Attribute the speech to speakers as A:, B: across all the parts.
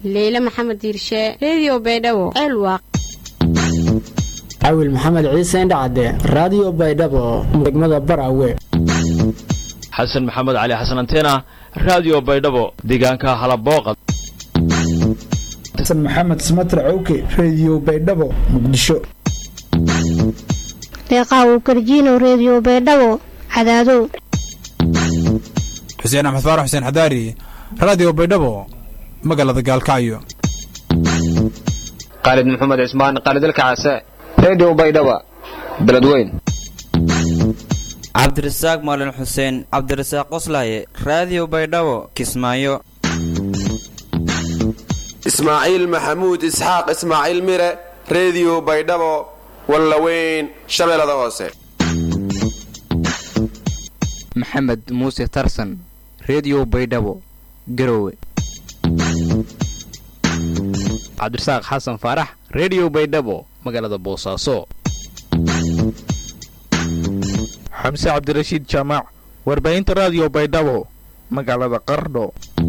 A: leyle maxamed diirshe redio baydhabo ceelwaaq
B: cawil maxamed ciise indhacade raadiyo baydhabo degmada baraawe
C: xasan maxamed cali xasan antena raadiyo baydhabo deegaanka halabooqa
D: xasan maxamed samatar cowke reediyo baydhabo muqdisho
E: deeqaawu garjiino reediyo baydhabo cadaadow
F: xuseen axmed faarax xuseen xadaari raadiyo baydhabo magaalada gaalkacyo
G: khaalid maxamed cismaan khaalidalka case reediyo baydhaba beledweyn
H: cabdirasaaq maalin xuseen cabdirasaaq qoslaaye raadiyo baydhabo kismaayo
I: ismaaciil maxamuud isxaaq ismaaciil mire reediyo baydhabo wallaweyn shabeellada hoose
J: maxamed muuse tarsan reediyo baydhabo garowe
K: cabdirasaaq xasan faarax reediyo baydhabo magaalada boosaaso
L: xamse cabdirashiid jaamac warbaahinta raadiyo baydhabo magaalada qardho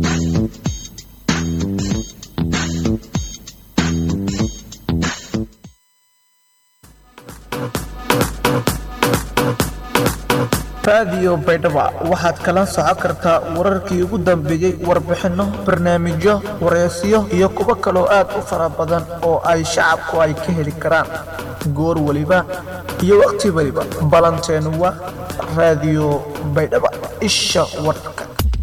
D: raadiyo baydhaba waxaad kala socon kartaa wararkii ugu dambeeyey warbixinno barnaamijyo wareysiyo iyo kuwo kaloo aad u fara badan oo ay shacabku ay ka heli karaan goor weliba iyo wakhti weliba ballanteenu waa raadiyo baydhaba isha warka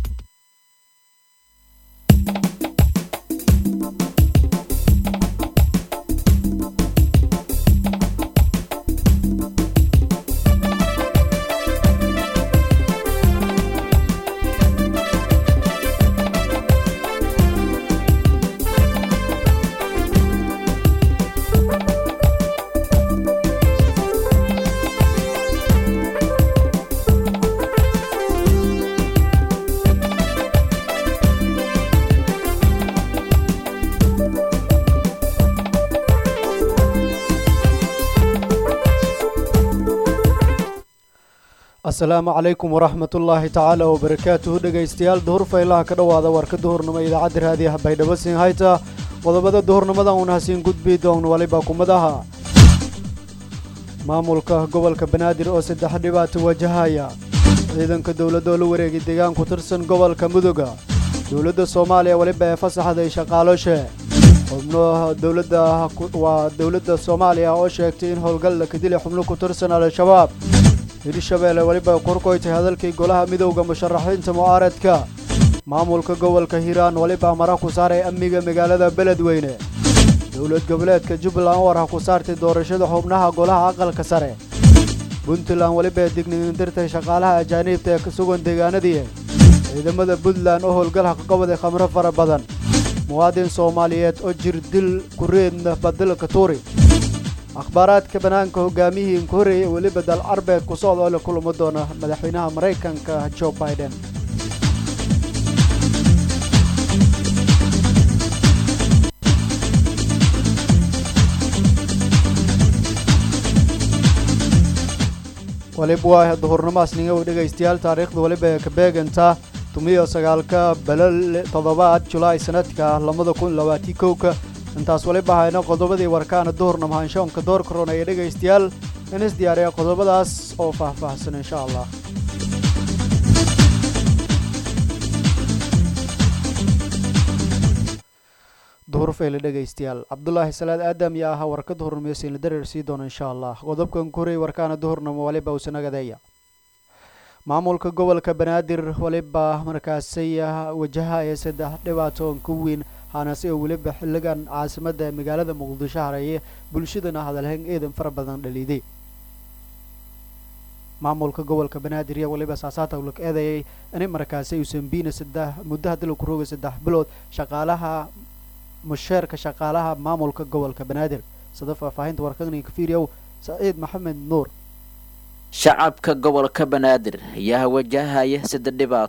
M: asalaamu calaykum waraxmatullaahi tacaala wabarakaatuhu dhegaystayaal duhur faylaha ka dhowaada warka duhurnimo idaacadda raadiyaha baydhabo siin hayta qodobada duhurnimadan uuna hasiin gudbi doon waliba kumadaha maamulka gobolka banaadir oo saddex dhibaato wajahaya ciidanka dowladda oo la wareegay deegaan ku tirsan gobolka mudoga dowladda soomaaliya weliba ee fasaxday shaqaaloshe xubno dowladda waa dowladda soomaaliya oo sheegtay in howlgal la kadilay xubno ku tirsan al-shabaab hirshabeelle weliba korkoytay hadalkii golaha midowda musharaxiinta mucaaradka maamulka gobolka hiiraan weliba mara ku saaray amniga magaalada beledweyne dowlad goboleedka jubbaland war ha ku saartay doorashada xubnaha golaha aqalka sare puntland weliba digniindirtay shaqaalaha ajaaniibta ee ka sugan deegaanadii ciidamada puntland oo howlgalha ka qabaday khamro fara badan muwaadin soomaaliyeed oo jir dil kureedna badilka tuuri akhbaaraadka bannaanka hogaamihii inka horreeyey weliba dal carbeed ku socda oo la kulamo doona madaxweynaha maraykanka jo biden waliba waa duhurnimaasninga u dhegaystayaal taariikhda weliba ee ka beegantaa tumiyo sagaalka balal toddobaad julaay sanadka labada kun labaatii kowka intaas waliba hayno qodobadii warkaana duhurna mahaanshoonka doorka ron ee dhegaystayaal in is diyaariya qodobadaas oo faahfaahsan insha allah duhur fayle dhegaystayaal cabdulaahi salaad aadam yaa ahaa warka duhurnimo siinla dareer sii doona insha allah qodobkan korey warkaana duhurnimo waliba usanagadeeya maamulka gobolka banaadir waliba markaasay wajahaya saddex dhibaatoon ka weyn haanase oo weliba xilligan caasimadda magaalada muqdisho hareeye bulshadana hadalhayn eedan fara badan dhaliiday maamulka gobolka banaadir iyo waliba saasaata lag eedayay inay markaasi usambiina saddex muddo hadii lagu roogay saddex bilood shaqaalaha musheerka shaqaalaha maamulka gobolka banaadir sida faahfaahinta warkagninka fiiriyow saciid maxamed nuur
N: shacabka gobolka banaadir ayaa wajahaya saddex dhibaato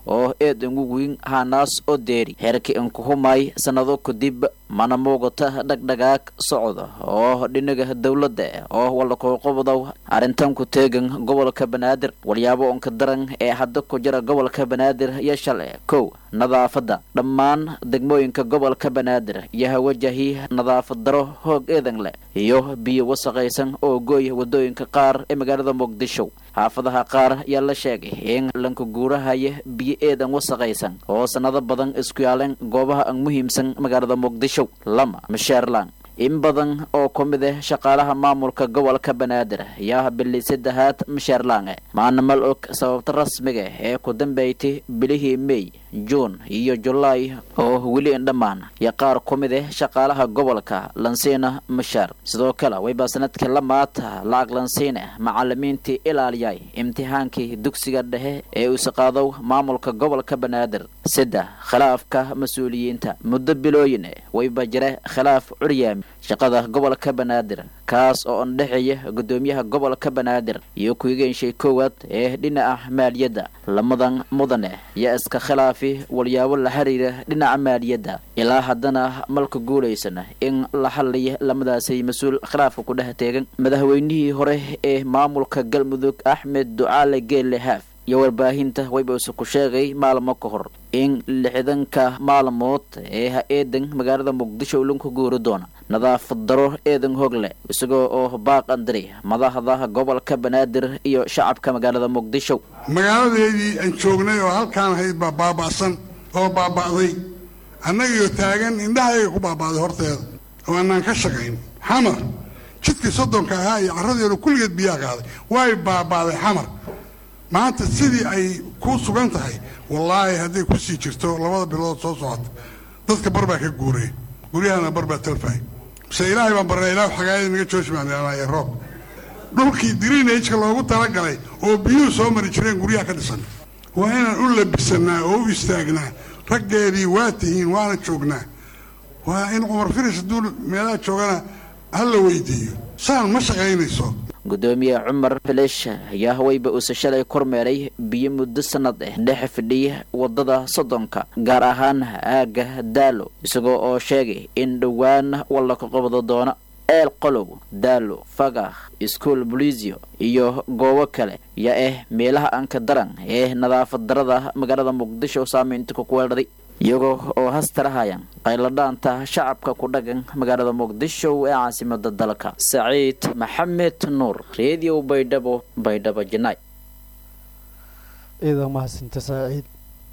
N: oo eed inguguin haanaas oo deeri heerka inkuhumay sannado kadib mana muuqata dhagdhagaag socda oo dhinaga dowladda oo walakooqobdow arrintan ku teegan gobolka banaadir walyaabo onka daran ee hadda ku jira gobolka banaadir iyo shale kow nadaafadda dhammaan degmooyinka gobolka banaadir iyo hawajahi nadaafad daro hoog eedan leh iyo biyo wasaqaysan oo gooy wadooyinka qaar ee magaalada muqdisho xaafadaha qaar ayaa la sheegay in lanka guurahaya biyo eedan wasaqaysan oo sannado badan isku yaaleen goobaha aan muhiimsan magaalada muqdisho lama masheerlan in badan oo ku mid ah shaqaalaha maamulka gobolka banaadir ayaa bili saddexaad masheerlaange maana mal og sababta rasmiga ee ku dambeeytay bilihii mey juun iyo julaay oo weli indhammaan iyo qaar ku mid ah shaqaalaha gobolka lansiina mashaar sidoo kale wayba sanadkii lamaata lacag lansiine macalimiintii ilaaliyay imtixaankii dugsiga dhexe ee uusaqaadow maamulka gobolka banaadir saddex khilaafka mas-uuliyiinta muddo bilooyin wayba jira khilaaf curyaami shaqada gobolka banaadir kaas oo andhexeeya gudoomiyaha gobolka banaadir iyo ku-igeenshay koowaad ee dhinaca maaliyadda lamadan mudane yaa iska khilaafi walyaabo la xiriira dhinaca maaliyadda ilaa haddana malka guulaysana in la hadlaya lamadaasay mas-uul khilaafka ku dhex teegan madaxweynihii hore ee maamulka galmudug axmed ducaale geelle haaf iyo warbaahinta waybause ku sheegay maalmo ka hor in lixdanka maalmood ee ha eedan magaalada muqdisho lanku guuri doona nadaafad daro eedan hogle isagoo oo baaq andiri madaxda gobolka banaadir iyo shacabka magaalada muqdisho
O: magaaladeedii aan joognay oo halkaan ahayd baa baaba'san oo baaba'day annagaiyo taagan indhahayga ku baaba'day horteeda oo annaan ka shaqayn xamar jidkii soddonka ahaa iyo carradeedu kulligeed biyaa qaaday way baaba'day xamar maanta sidii ay ku sugan tahay wallaahi hadday ku sii jirto labada bilood soo socota dadka bar baa ka guuraya guryahana bar baa talfahay mise ilaahay baan barnay ilaah xagaayada naga joojmaanaya roob dhulkii diriinajka loogu talagalay oo biyuhu soo mari jireen guryaha ka dhisan waa inaan u labisannaa oo u istaagnaa raggeedii waa tihiin waana joognaa waa in cumar firis hadduu meelaha joogana ha la weydiiyo saan ma shaqaynayso
N: gudoomiye cumar filish ayaa wayba uuse shalay kormeeray biyo muddo sannad ah dhex fidhiya wadada soddonka gaar ahaan aagga daalo isagoo oo sheegay in dhowaan walla ka qabdo doona eel qolow daalo fagah iskuol buliisio iyo goobo kale yaa ah meelaha anka daran ee nadaafad darada magaalada muqdisho saameynta ku kuweedhaday iyagoo oo hastarahayaan qayladhaanta shacabka ku dhagan magaalada muqdisho ee caasimada dalka saciid maxamed nuur redio baydhabo baydhabo janaay
M: ciidan mahadsinta saaciid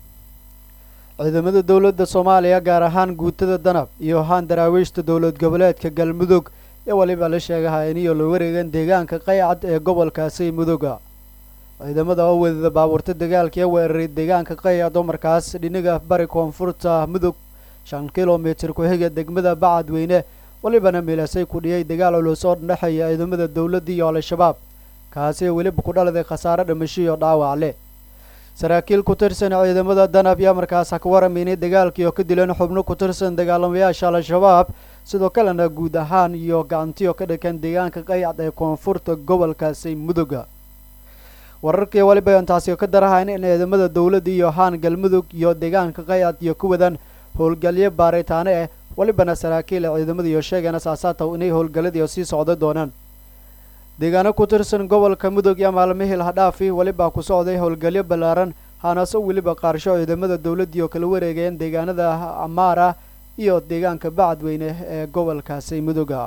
M: ciidamada dowladda soomaaliya gaar ahaan guutada danab iyo haan daraawiishta dowlad goboleedka galmudug ee waliba la sheegaha iniyo la wareegan deegaanka qaycad ee gobolkaasi mudoga ciidamada oo wadada baabuurta dagaalka ee weeraray deegaanka qaycad oo markaas dhinaga bari koonfurta mudug shan kilomitir ku-xiga degmada bacadweyne walibana milasay ku dhiyay dagaal culus oo dhexeeya ciidamada dowladda iyo al-shabaab kaasi weliba ku dhaladay khasaare dhimasho iyo dhaawac leh saraakiil ku tirsan ciidamada danab yaa markaas ha ka warameynay dagaalkii oo ka dileen xubno ku tirsan dagaalamayaasha al-shabaab sidoo kalena guud ahaan iyo gacantiyo ka dhakan deegaanka qaycad ee koonfurta gobolkaasi muduga wararkii waliba intaasi ka darahayn in ciidamada dowladda iyo haan galmudug iyo deegaanka qaycad iyo ku wadan howlgalyo baaritaane ah walibana saraakiil ee ciidamada iyo sheegeen asaasaataw inay howlgalladii sii socda doonaan deegaano ku tirsan gobolka mudug iyo maalmihii lahadhaafi welibaa ku socday howlgalyo ballaaran haanaase weliba qaarsho ciidamada dowladdii oo kala wareegayeen deegaanada amaara iyo deegaanka bacadweyne ee gobolkaasi muduga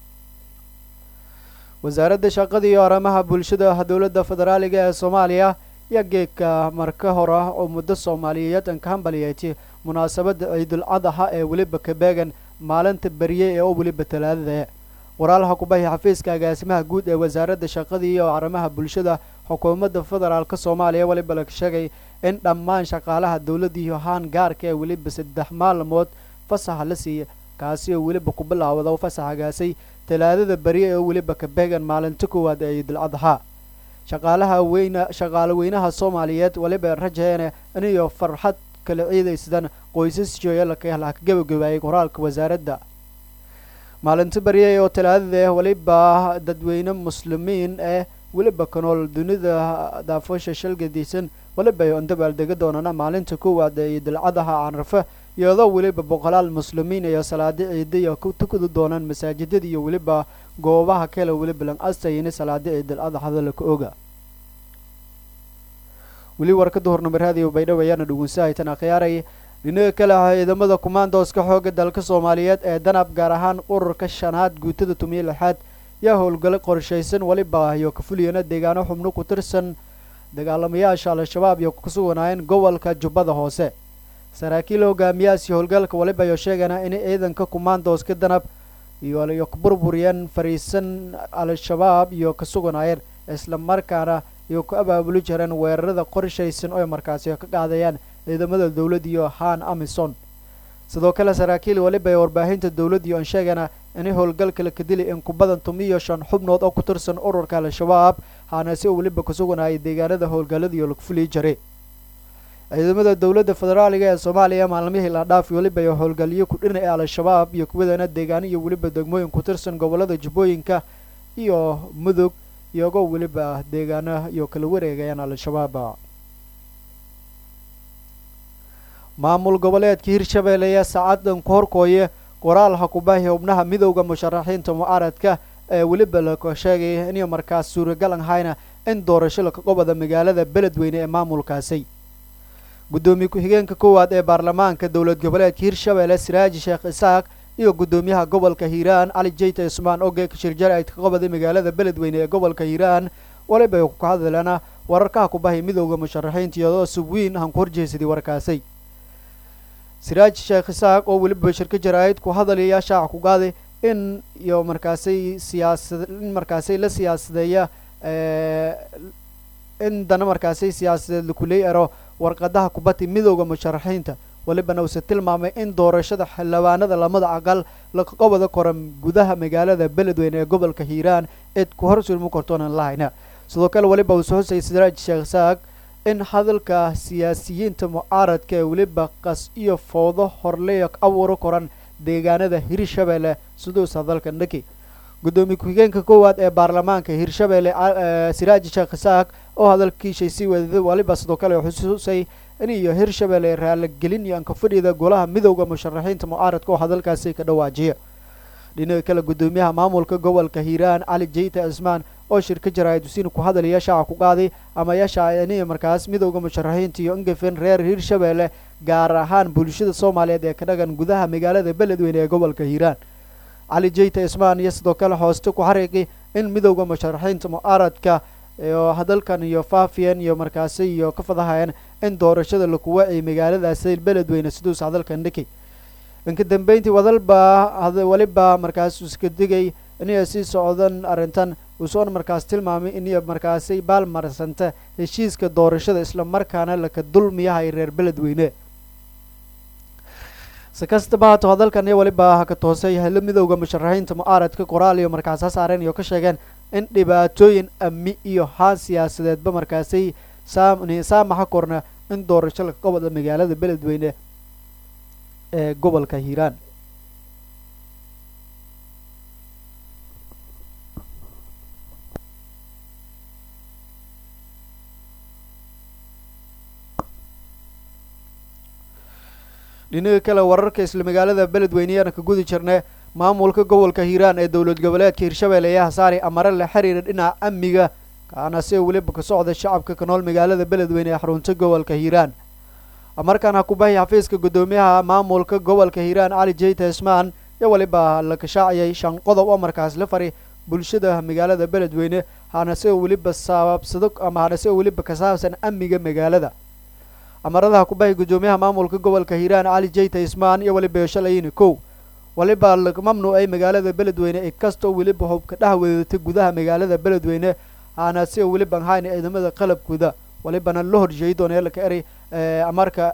M: wasaaradda shaqada iyo arrimaha bulshada dowladda federaaliga ee soomaaliya iyo geedka marka hor ah oo muddo soomaaliyeed an ka hambaliyeytay munaasabadda ciidul cadaha ee weliba kabeegan maalinta berye ee oo weliba talaadada waraalaha kubahi xafiiska agaasimaha guud ee wasaaradda shaqada iyo arrimaha bulshada xukuumadda federaalka soomaaliya weliba la sheegay in dhammaan shaqaalaha dowladda iyo haan gaarka ee weliba saddex maalmood fasaxa la siiya kaasi oo weliba ku bilaawda fasaxagaasay talaadada berye ee weliba kabeegan maalinta koowaad ee ciidul cadaha shaqaalaha weyna shaqaale weynaha soomaaliyeed weliba rajayeene iniyo farxad kala ciidaysadan qoysas jooyalaka la gabagabaayay qoraalka wasaaradda maalinta barye oo talaadada weliba dadweyne muslimiin eh weliba kanool dunida daafosha shalgadiisan weliba ay ondabaaldega doonana maalinta koowaad ee idilcadaha canrafe iyadoo weliba boqolaal muslimiin iyo salaadi ciidiya ku tukadi doonaan masaajidada iyo weliba goobaha kale weliba lan astayini salaadi ciidilcadaxda laka oga weli warkada hornumar raadiyo baydhabo ayaana dhugunsahaytan akhyaaray dhinaga kale ah ciidamada kumaandooska xooga dalka soomaaliyeed ee danab gaar ahaan ururka shanaad guutada tumiyo lixaad yaa howlgalo qorshaysan weliba iyo kafuliyana deegaano xubno ku tirsan dagaalamayaasha al-shabaab iyo ku suganaayeen gobolka jubbada hoose saraakiil hogaamiyahaasi howlgalka waliba ayo sheegana in ciidanka kumaandooska danab iyo ku burburiyeen fariisan al-shabaab iyo ka suganaayeen isla markaana iyo ku abaabuli jireen weerarada qorshaysan oo ay markaasi ka qaadayaan ciidamada dowladda iyo han amison sidoo kale saraakiil waliba ee warbaahinta dowladda iyo aan sheegana in howlgalka la kadilay in ku badan tumiyo shan xubnood oo ku tirsan ururka al-shabaab haana si weliba ku suganayay deegaanada howlgallada iyo lagu fuliyi jiray ciidamada dowladda federaaliga ee soomaaliya maalmihii la dhaaf weliba iyo howlgalyo ku dhina ee al-shabaab iyo kuwadana deegaano iyo weliba degmooyin ku tirsan gobollada jubbooyinka iyo mudug iyagoo weliba deegaano iyo kala wareegayaan al-shabaab maamul goboleedka hirshabeelle ayaa saacadan ku horkooya qoraal hakubaahi xubnaha midowda musharaxiinta mucaaradka ee weliba laka sheegaya inay markaas suuragal ahayna in doorasho laka qobada magaalada beledweyne ee maamulkaasi guddoomiye ku-xigeenka koowaad ee baarlamaanka dowlad goboleedka hirshabeelle siraaji sheekh isaaq iyo guddoomiyaha gobolka hiiraan cali jeyta ismaan oge kashirjar ay ka qobaday magaalada beledweyne ee gobolka hiiraan waliba ku ka hadleena wararkaha kubahay midowda musharaxiinta iyadoo subwiin aan ku horjeesaday warkaasi siraaj sheekh isaaq oo weliba shirka jaraa'id ku hadalaya shaaca ku qaaday in iyo markaasay siyaasad in markaasay la siyaasadeeya in dana markaasay siyaasadeed lakuley ero warqadaha kubati midowda musharaxiinta walibana uuse tilmaamay in doorashada xildhibaanada lamada aqal laka qobada koran gudaha magaalada beledweyne ee gobolka hiiraan cid ku hor sulmi kartoonan lahayna sidoo kale weliba uuse hosay siraaj sheekh isaaq in hadalka siyaasiyiinta mucaaradka ee weliba qas iyo fowdo horleya abuuro koran deegaanada hirshabeelle siduus hadalka dhaki guddoomiye ku-xigeenka koowaad ee baarlamaanka hirshabeelle siraaji sheekh isaaq oo hadalkiishay sii wadaday waliba sidoo kale xusuusay in iyo hirshabeelle raaligelin iyo ankafadhida golaha midowda musharaxiinta mucaaradka oo hadalkaasi ka dhawaajiya dhinaca kale guddoomiyaha maamulka gobolka hiiraan cali jeyta cismaan oo shirka jaraa'idusina ku hadalaya shaaca ku qaaday ama yashaa in markaas midowda musharaxiinta iyo ingafin reer hirshabeelle gaar ahaan bulshada soomaaliyeed ee ka dhagan gudaha magaalada beledweyne ee gobolka hiiraan cali jeyta ismaan iyo sidoo kale hooste ku xariiqi in midowda musharaxiinta mucaaradka oo hadalkan iyo faafiyan iyo markaasi iyo ka fadahayeen in doorashada laku waciyay magaaladaasi beledweyne siduus hadalkan dhiki inka dambeyntii wadalba weliba markaas iska digay inay sii socdan arrintan uusoon markaas tilmaamay inay markaasi baalmarsanta heshiiska doorashada isla markaana laka dulmiyahay reer beledweyne si kastaba haato hadalkan iyo weliba haka toosay helo midowda musharaxiinta mucaaradka qoraal iyo markaas ha saareen iyo ka sheegeen in dhibaatooyin amni iyo haan siyaasadeedba markaasay saamaxa korna in doorasho laka qobada magaalada beledweyne ee gobolka hiiraan dhinaga kale wararka isla magaalada beledweyneyaana ka gudi jirnay maamulka gobolka hiiraan ee dowlad goboleedka hirshabeelle ayaa hasaari amare la xiriira dhinaca amniga kaana si weliba ka socda shacabka ka nool magaalada beledweyne ee xarunta gobolka hiiraan markaan ha ku bahi xafiiska guddoomiyaha maamulka gobolka hiiraan cali jeyta ismaan iyo weliba la kashaaciyay shan qodob oo markaas la fari bulshada magaalada beledweyne hana si weliba sabaabsado ama hana si weliba ka saabsan amniga magaalada amaradaha ku bahi guddoomiyaha maamulka gobolka hiiraan cali jeyta ismaan iyo weliba shalayini kow waliba laga mamnuucay magaalada beledweyne inkastoo weliba hubka dhex weedatay gudaha magaalada beledweyne hana si weliban hayna ciidamada qalabkooda walibana la horjeeyi doona laka eray amarka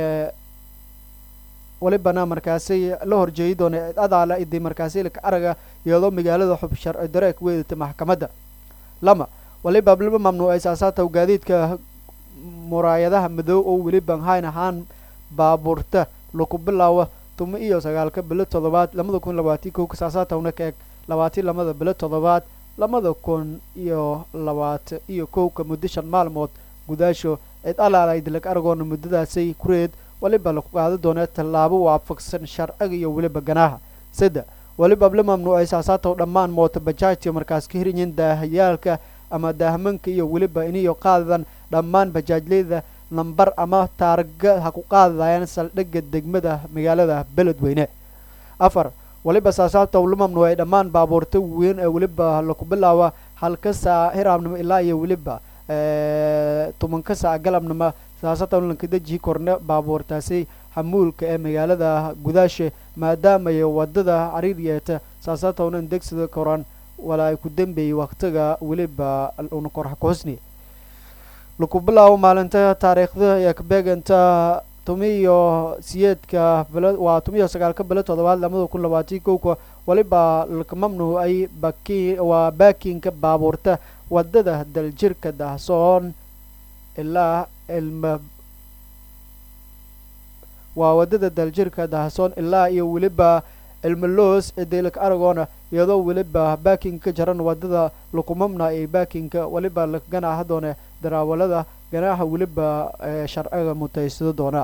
M: walibana markaasi la horjeeyi doona adaala idi markaasi laka araga iyadoo magaalada xub sharci dare ka weedatay maxkamadda lama waliba laba mamnuucay saasaata gaadiidka muraayadaha madow oo weliban hayn ahaan baabuurta laku bilaawa tuma iyo sagaalka bilo toddobaad labada kun labaatan kow saasaatawna ka eg labaatan lamada bilo toddobaad labada kun iyo labaatan iyo kowka muddo shan maalmood gudaasho cid alaalayd lag aragoona muddadaasay kureed weliba laku qaada doonee tallaabo waafaqsan sharciga iyo weliba ganaaha saddex weliba la mamnuucay saasaatow dhammaan moota bajaajta markaas ka hirinyin daahayaalka ama daahmanka iyo weliba iniyo qaadadan dhammaan bajaajleyda nambar ama taarga ha ku qaadayaan saldhigga degmada magaalada beledweyne afar weliba saasaabta la mamnuucay dhammaan baabuurta weyn ee weliba laku bilaaba halka saac hiraabnimo ilaa iyo weliba tobanka saac galabnimo saasata lanka deji korne baabuurtaasi xamuulka ee magaalada gudaashe maadaamay wadada cariir yeeta saasatownan degsida koran walaa ay ku dambeeyey waqtiga weliba una korxa kuhusni laku bilaabo maalinta taariikhda ee kabeeganta tumiyo siyeedka bele waa tumiyo sagaalka bele toddobaad lamada kun labaatan kowka weliba laka mamnuucay baki waa baakinka baabuurta wadada daljirka dahsoon ilaa ilma waa wadada daljirka dahsoon ilaa iyo weliba ilmaloos edeylaka aragoona iyadoo weliba baakinka jaran wadada lakumamna ee baakinka weliba laka ganaaxa doone daraawalada ganaaxa weliba sharciga mutaysado doona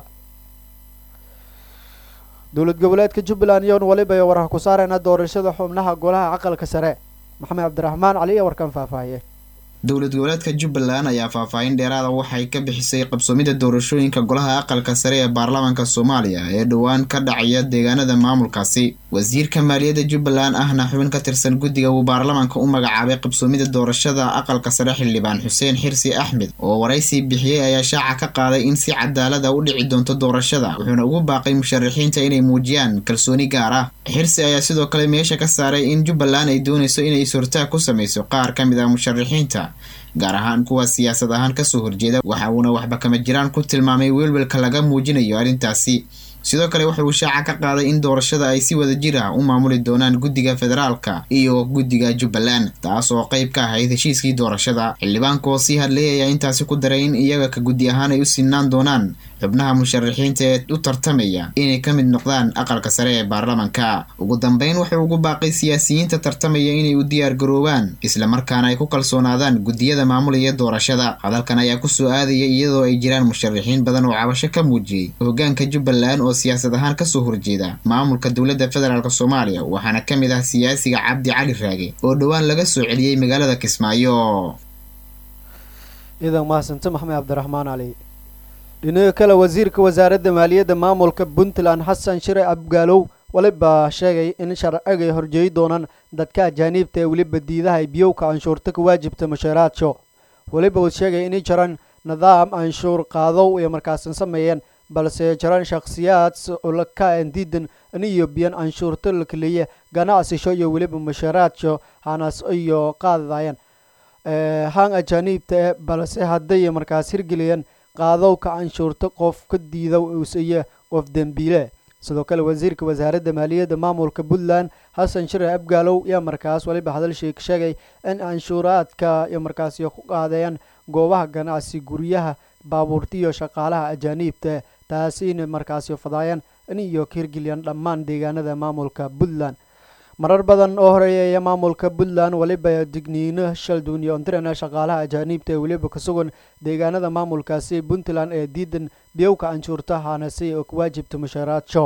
M: dowlad goboleedka jubbaland iyoon weliba warah ku saareyna doorashada xubnaha golaha aqalka sare maxamed cabdiraxmaan cali iyo warkan faahfaahiye
P: dowlad goboleedka jubbaland ayaa faahfaahin dheeraada waxay ka bixisay qabsoomida doorashooyinka golaha aqalka sare ee baarlamaanka soomaaliya ee dhowaan ka dhacaya deegaanada maamulkaasi wasiirka maaliyadda jubbaland ahna xubin ka tirsan guddiga uu baarlamaanka u magacaabay qabsoomida doorashada aqalka sare xildhibaan xuseen xirsi axmed oo waraysi bixiyey ayaa shaaca ka qaaday in si cadaalada u dhici doonto doorashada wuxuuna ugu baaqay musharaxiinta inay muujiyaan kalsooni gaar ah xirsi ayaa sidoo kale meesha ka saaray in jubbaland ay doonayso inay is-hortaag ku samayso qaar ka mid ah musharaxiinta gaar ahaan kuwa siyaasad ahaan kasoo horjeeda waxa uuna waxba kama jiraan ku tilmaamay welwelka laga muujinayo arrintaasi sidoo kale waxa uu shaaca ka qaaday in doorashada ay si wada jir ah u maamuli doonaan guddiga federaalka iyo guddiga jubbaland taas oo qayb ka ahayd heshiiskii doorashada xildhibaanka oo sii hadlayay ayaa intaasi ku daray in iyaga ka guddi ahaan ay u sinaan doonaan xubnaha musharaxiinta ee u tartamaya inay ka mid noqdaan aqalka sare ee baarlamanka ugu dambeyn wuxuu ugu baaqay siyaasiyiinta tartamaya inay u diyaar garoobaan islamarkaana ay ku kalsoonaadaan guddiyada maamulaya doorashada hadalkan ayaa kusoo aadaya iyadoo ay jiraan musharaxiin badan oo cabasho ka muujiyey hogaanka jubbaland oo siyaasad ahaan kasoo horjeeda maamulka dowladda federaalk soomaaliya waxaana ka mid ah siyaasiga cabdi cali raage oo dhowaan laga soo celiyey magaalada kismaayo
M: ciidan mahadsante maxamed cabdiraxmaan cali dhinaga kale wasiirka wasaaradda maaliyadda maamulka puntland xasan shire abgaalow weliba sheegay in sharcigay horjeeyi doonaan dadka ajaaniibta ee weliba diidaha biyowka canshuurta ka waajibta mushaaraadso weliba uu sheegay inay jiraan nidaam canshuur qaadow ay markaasan sameeyeen balse jiraan shakhsiyaad ulaka diidan iniyo biyan canshuurta la keliya ganacsisho iyo weliba mushaaraadso hanas iyo qaadayaan haan ajaaniibta eh balse hadday markaas hirgeliyeen qaadowka canshuurta qof ka diida usiyo qof dembiile sidoo kale wasiirka wasaaradda maaliyadda maamulka puntland xasan shire abgaalow yaa markaas weliba hadalshii sheegay in canshuuraadka iyo markaasi ku qaadayaan goobaha ganacsi guryaha baabuurta iyo shaqaalaha ajaaniibta taasina markaasi fadaayaan in iyo ka hirgeliyaan dhammaan deegaanada maamulka puntland marar badan oo horeeya maamulka puntland weliba digniino shalduun iyo ontirana shaqaalaha ajaaniibta ee weliba ka sugan deegaanada maamulkaasi puntland ee diidan biyowka canshuurta haanasi oo ka waajibta mushaaraadso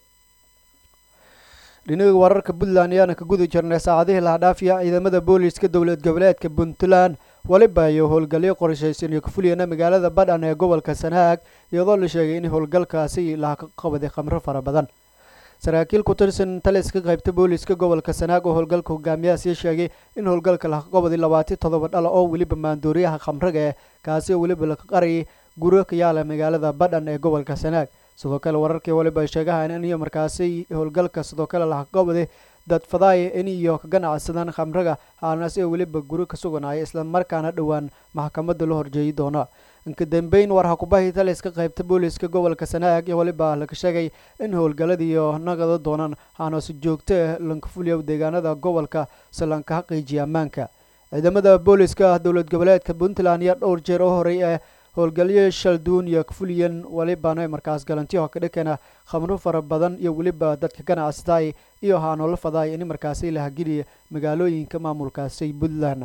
M: dhinaga wararka puntland ayaana ka gudi jirnay saacadihii lahadhaafiya ciidamada booliiska dowlad goboleedka puntland weliba iyo howlgalyo qorshaysan iyo ka fuliyana magaalada badhan ee gobolka sanaag iyadoo la sheegay in howlgalkaasi laha ka qabaday khamro fara badan saraakiil ku tirsan taliska qaybta booliiska gobolka sanaag oo howlgalka hogaamiyahaasi sheegay in howlgalka laha qabaday labaatan toddoba dhala oo weliba maandooriyaha khamraga eh kaasi oo weliba laga qarayay guro ka yaala magaalada badhan ee gobolka sanaag sidoo kale wararkii waliba sheegahan in iyo markaasi howlgalka sidoo kale laha qabaday dad fadaaya in iyo ka ganacsadaan khamraga haanasi oo weliba guri ka suganaya islamarkaana dhowaan maxkamadda la horjeeyi doona inka dambeyn war hakubahi taliska qaybta booliiska gobolka sanaag iyo weliba laga sheegay in howlgaladiiyo nagada doonaan haanasi joogto ah lankafuliya deegaanada gobolka si lanka xaqiijiya ammaanka ciidamada booliiska dowlad goboleedka puntland iyo dhowr jeer oo horey ee howlgalyo shalduun iyo kfuliyan walibana markaas galantiyo ka dhikana khamro fara badan iyo weliba dadka ganacsatay iyo haanoola faday in markaasi la hageliya magaalooyinka maamulkaasi puntland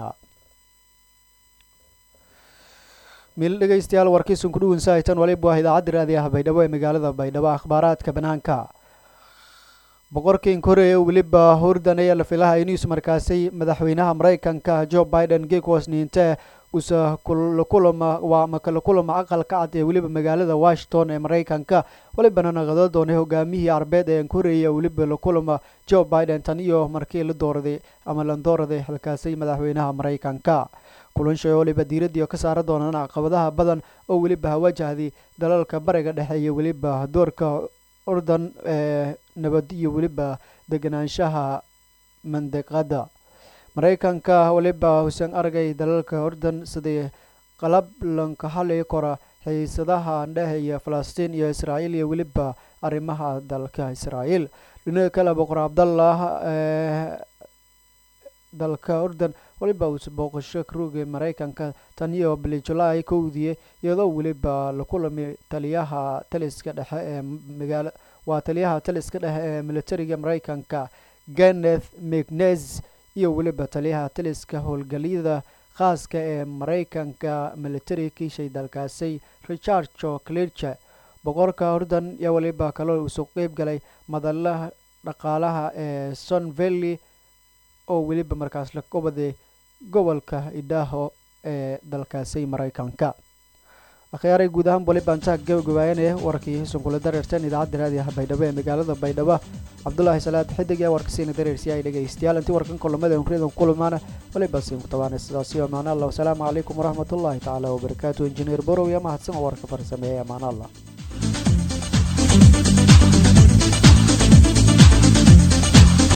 M: miil dhegeystayaal warkiisun ku dhuwan saaitan waliba waa idaacadda raadiyaha baydhabo ee magaalada baydhabo akhbaaraadka banaanka boqorkiin koreya weliba hurdan ayaa la filaha inuus markaasi madaxweynaha maraykanka joe biden gekos niinte usa kulama waa makala kulama aqalka cad ee weliba magaalada washington ee maraykanka walibana naqado doonay hogaamihii arbeed ee koreya weliba la kulama joe biden tan iyo markii la dooraday ama la dooraday halkaasi madaxweynaha maraykanka kulansha waliba diiradii ka saara doonaan caqabadaha badan oo weliba hawajahday dalalka bariga dhexe iyo weliba doorka urdan ee nabad iyo weliba deganaanshaha mandiqada maraykanka waliba husen argay dalalka urdan sidii qalab lanka hali kora xiisadaha dhehaya falastiin iyo israa'iil iyo weliba arrimaha dalka israa'iil dhinaca kale boqor cabdallah ee dalka urdan waliba uus booqasho karuuga maraykanka tan iyo bili julaay kowdii iyadoo weliba la kulamay taliyaha taliska dhexe ee magaala waa taliyaha taliska dhexe ee militariga maraykanka kenneth mcnes iyo weliba taliyaha taliska howlgalyada khaaska ee maraykanka militari kiishay dalkaasi richard jo clirche boqorka urdan iyo weliba kaloo uusoo qeyb galay madalaha dhaqaalaha ee son valley oo weliba markaas la gobaday gobolka idaaho ee dalkaasi maraykanka akhyaaray guud ahaan waliba intaa gabagabaayanaya warkii sunkula dareerteen idaacadda raadiyaha baydhabo ee magaalada baydhabo cabdulaahi salaad xidig ee warkasiina dareersi ay dhegaystayaal intii warkan kulamada unriyadan kulamaana waliba siin ku tabaanay sidaasi amaana allah wasalaamu calaykum waraxmatullaahi tacaala wabarakaatu injineer borow iyo mahadsan oo warka farsameeyay amaana allah